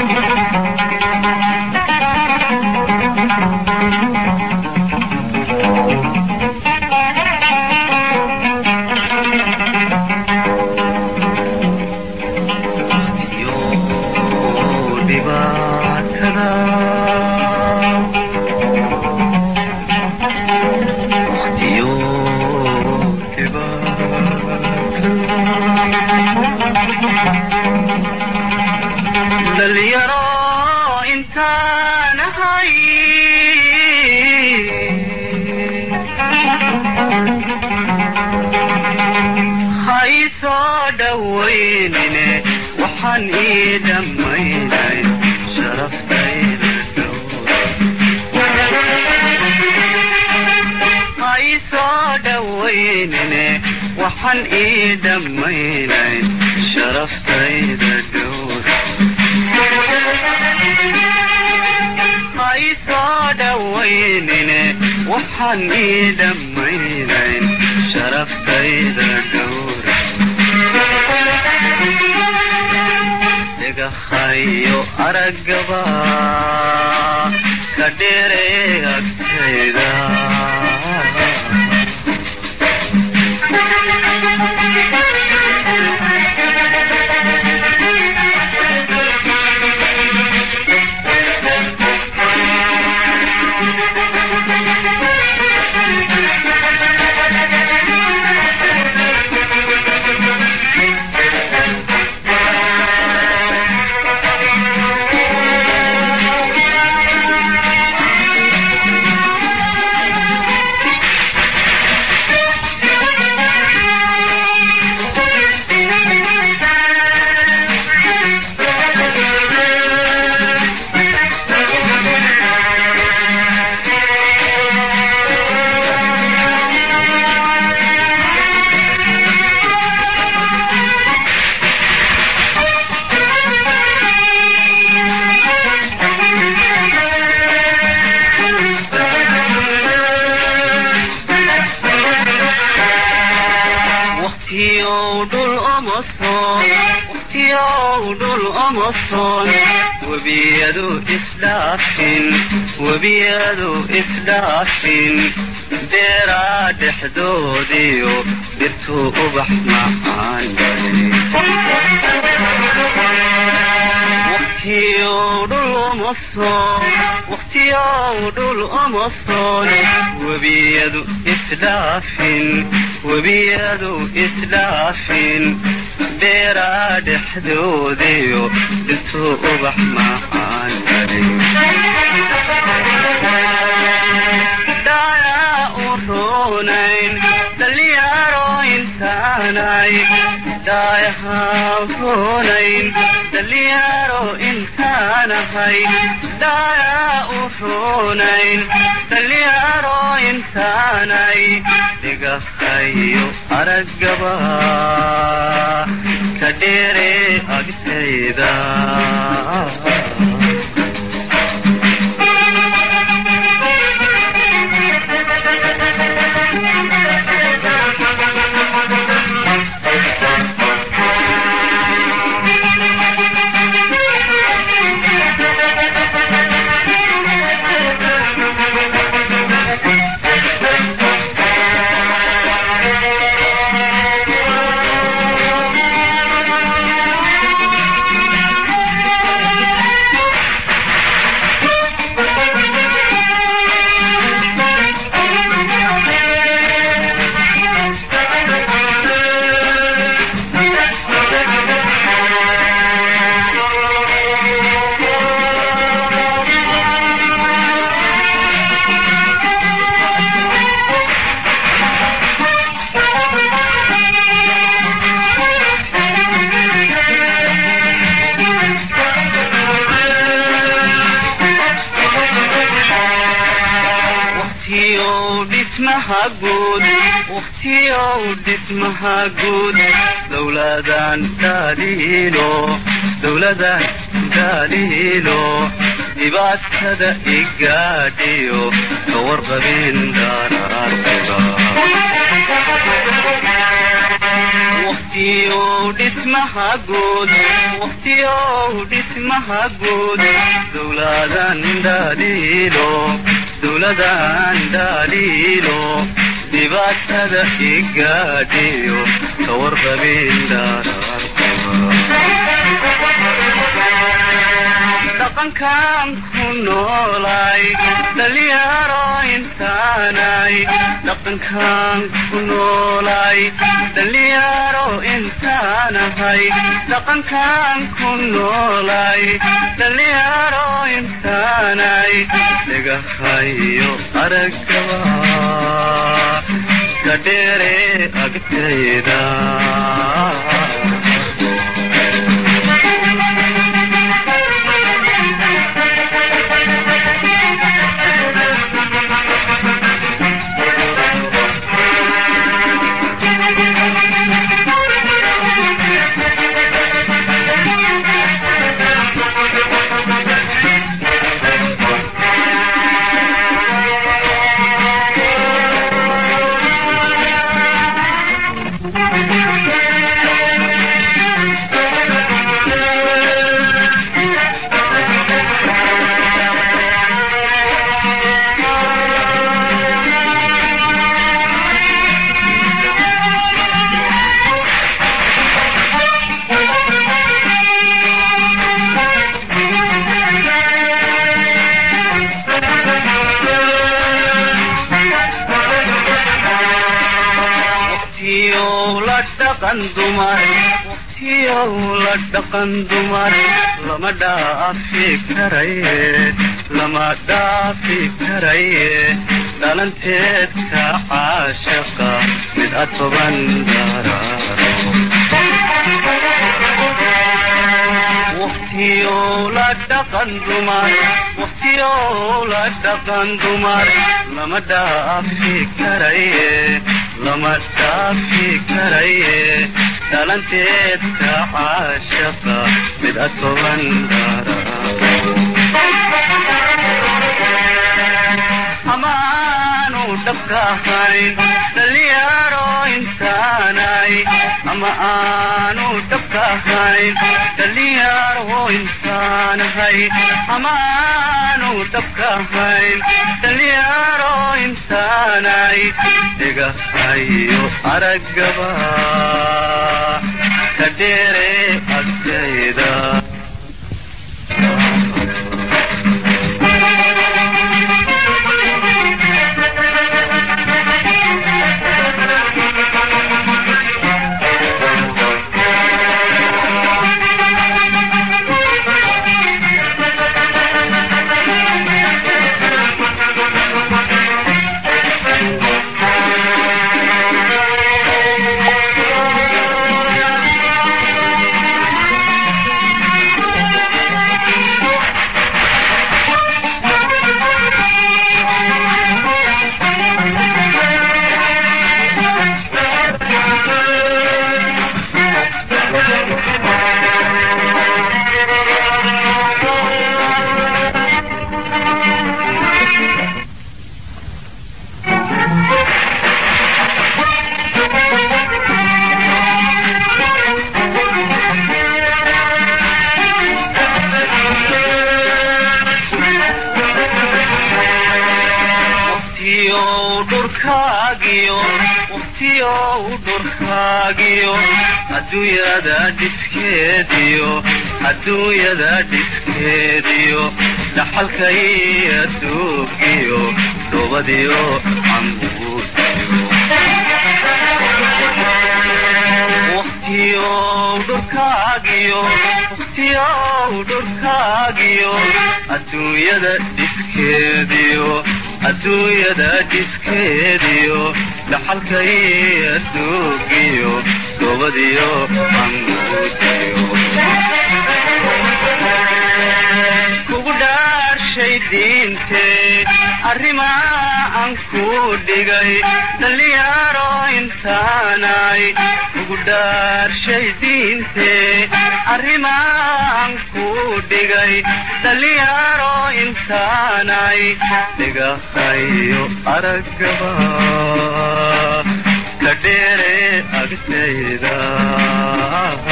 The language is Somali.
dhalinyaro intaanahay ha ii soo dhowaynine waxaan ii dhammaynay sharaftayda ha ii soo dhowaynine waxaan ii dhammaynay sharaftayda dhowr ha ii soo dhowaynine waxaan ii dhammaynayn sharaftayda dhowra dhagahayo araggaba ka dheeree agtayda waqtiyow dhul uma soon waqtiyow dhul uma soon webiyadu isdhaafin webiyadu isdhaafin deeraa dhexdoodiyo dhirtuu ubax macaan waqtiyow dhul uma soon waqtiyow dhul uma soon webiyadu isdhaafin webiyadu isdhaafin deeraa dhexdoodiyo dhirtuu ubax macaan dhayaa u roonayn dhalinyaro intaanay dhaayahaa roonayn dhalinyaro intaanahay dhayaa u roonayn dhalinyaro intaanay dhigahayo araggaba ka dheeree agtayda waqtiyow dhismaha guud waqtiyow dhismaha guud dowladan dhaliilo dowladan dhaliilo dhibaatada igaadhiyo ka warqabin daraartiba waqtiyow dhismaha guud waqtiyow dhismaha guud dowladan dhaliilo dowladan dhaliilo dhibaatada igaadhiyo kawarqabin dhaqankan ku noolay dhalinyaro intaanay dhaqankan ku noolay dhalinyaro intaanahay dhaqankan ku noolay dhalinyaro intaanay dhagahayo aragaba kadheere agtayda waqtiyow la dhaqan dumar lama dhaafi karaye lama dhaafi karaye dhalanteedka caashaqa mid atoban daraaro waqtiyow la dhaqan dumar waqtiyow la dhaqan dumar lama dhaafi karaye lama dhaafi karaye dhalanteedka caashaqa mid atoban amaanu dhabka ahayn dhalinyaro intaanay ama aanu dhabka ahayn dhalinyaro intaanahay amaanu dhabka ahayn dhalinyaro intaanay dhigahayo aragaba kadheere agtayda adduunyada dhiskeediyo adduunyada dhiskeediyo dhaxalkay adduugiyo dhoobadiyo cambuudiyo waqtiyow dhurkaagiyo waqtiyow dhurkaagiyo adduunyada dhiskeediyo adduunyada dhiskeediyo dhaxalkay adduugiyo dhoobadiyo cambuudiyo kugu dhaarshay diintee arrimaa aan ku dhigay dhallinyaro intaanay kugu dhaarshay diintee arrimaa aan ku dhigay dhallinyaro intaanay dhigahayo araggaba la dheere agtayda